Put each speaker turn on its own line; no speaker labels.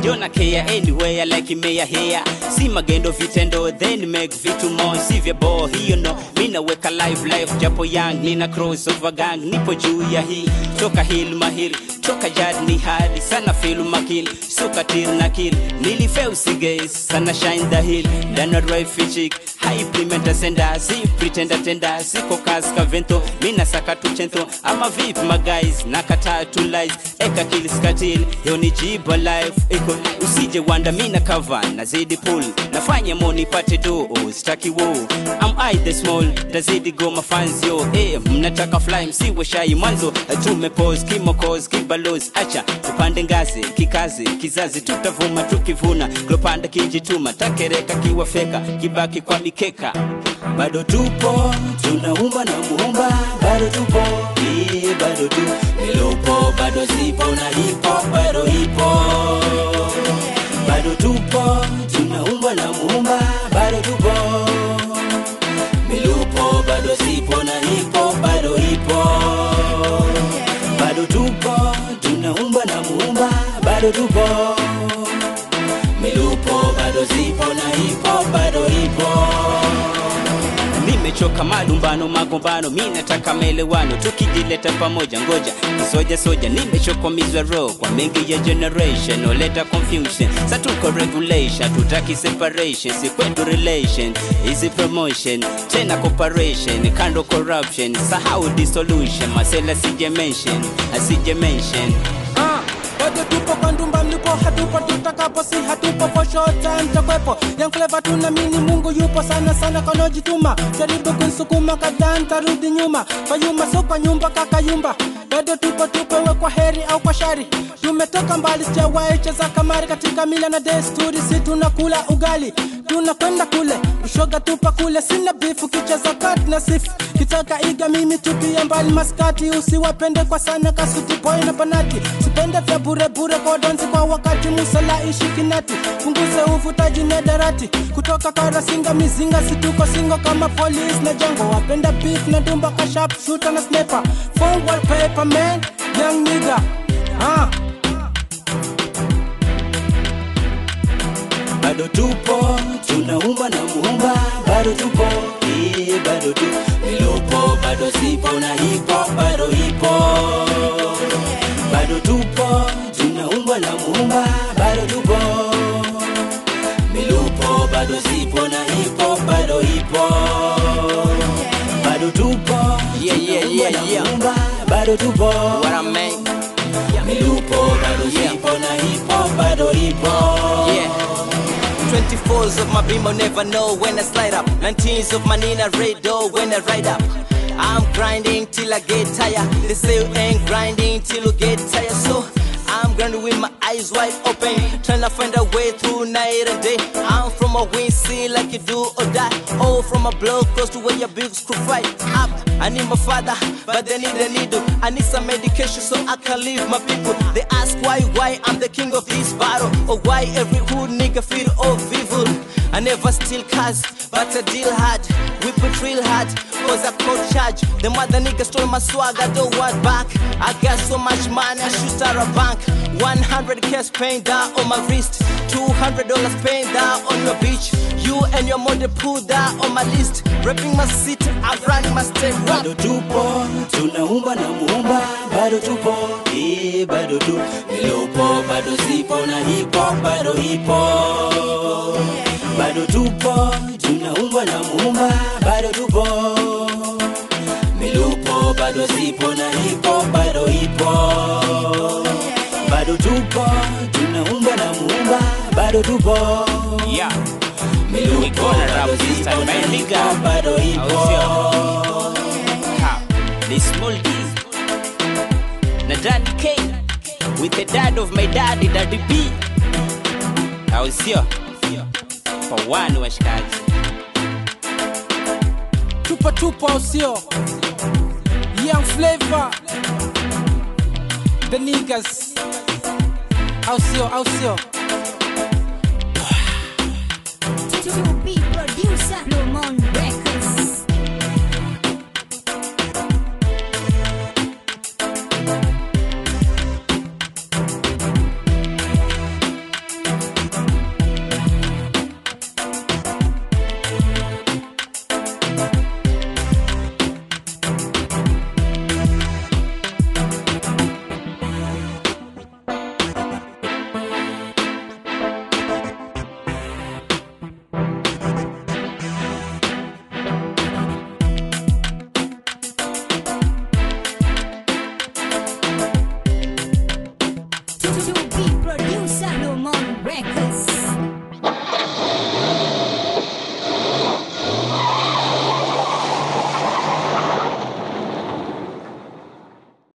Yona care anywhere like meya here si magendo vitendo then make vitu more si vya bo hiyo no mi naweka live life japo young nina cross over gang nipo juu ya hii toka hill mahiri toka jad ni hadi sana feel makil suka tir na kill nilifeu sigays sana shine the hill dana drive fichik high implementa senda si pretender tenda siko kaska vento mina saka tu chento ama vip maguys nakataa tu lies eka kill skatil yo ni jiba life iko usije wanda mina cover nazidi pull nafanya mo nipate do oh, staki wo am I the small tazidi go mafans yo eh mnataka fly msiwe shai mwanzo tumepose kimokos kibalos acha tupande ngazi kikazi kizazi tutavuma tukivuna klopanda kijituma takereka kiwafeka kibaki kwa mikeka bado tupo tunaumba na muumba bado tupo eh, bado tu milopo bado zipo na hipo bado ipo bado tupo tunaumba na muumba bado tupo milupo bado zipo na hipo bado ipo bado tupo tunaumba na muumba bado tupo milupo bado zipo na hipo bado ipo nimechoka malumbano magombano mi nataka maelewano tukijileta pamoja ngoja kisoja soja nimechokomizwa roho kwa mengi ya generation oleta confusion satuko regulation tutaki separation si kwetu relation easy promotion tena cooperation kando corruption sahau dissolution masela sije mention asije mention
Ah, bado tupo kwa ndumba mlipo hatupo tutakapo si hatupo for short time takwepo young flavor tunamini mungu yupo sana sana kanojituma jaribu kunsukuma kadhaa ntarudi nyuma kwa yuma so kwa nyumba kakayumba bado tupo tupewe kwa heri au kwa shari tumetoka mbali sijawahi cheza kamari katika mila na desturi si tunakula ugali tunakwenda kule ushoga tupa kule sina bifu kicheza kat na sifu kitaka iga mimi tupia mbali maskati usiwapende kwa sana kasuti boy na banati sipende vya burebure kwa donzi kwa wakati musala ishikinati punguze uvutaji nederati kutoka karasinga mizinga situko singo kama police na jango wapenda beef na dumba kashap shooter na sniper phone wallpaper man young nigga ah.
bado tupo tunaumba na muumba bado tupo eh, bado tu milopo bado zipo na hipo bado ipo bado tupo tunaumba na muumba bado tupo milupo bado zipo na hipo bado ipo bado tupo
Yeah, yeah,
tunaumba
yeah,
na
yeah.
muumba bado tupo
What I mean?
milupo bado
Yeah.
zipo na hipo bado ipo
Yeah. 24s of my beam, I'll never know when I slide up. 19s of my Nina radar when I ride up. I'm grinding till I get tired. They say you ain't grinding till you get tired. So I'm grinding with my eyes wide open, trying to find a way through night and day. I'm from a wind scene like you do or die. Oh, from a blow close to where your big screw fight up. I need my father, but they need a needle. I need some medication so I can leave my people. They ask why, why I'm the king of this battle, or why every hood nigga feel of evil. I never steal cars, but I deal hard. We put real hard, cause I caught charge. The mother nigga stole my swag, I don't want back. I got so much money, I should start a bank. 100 cash paying down on my wrist, $200 paying down on your beach. You and your mother put that on my list. Rapping my city, I'm running my state. Rap.
bado tupo tunaumba na muumba bado tupo eh, bado tu milopo bado zipo na hipo bado ipo bado tupo tunaumba na muumba bado tupo milupo bado zipo na hipo bado ipo bado tupo tunaumba na muumba bado tupo
Yeah.
milupo
gonna rap
bado
this
zipo
time,
na
my
hipo
nigga.
bado ipo
Ha. The small D. Na Daddy K. With the dad of my daddy, Daddy B. Au sio? Kwa wani washikaji.
tupo tupo au sio young flavor the niggas au sio au sio
To be producer.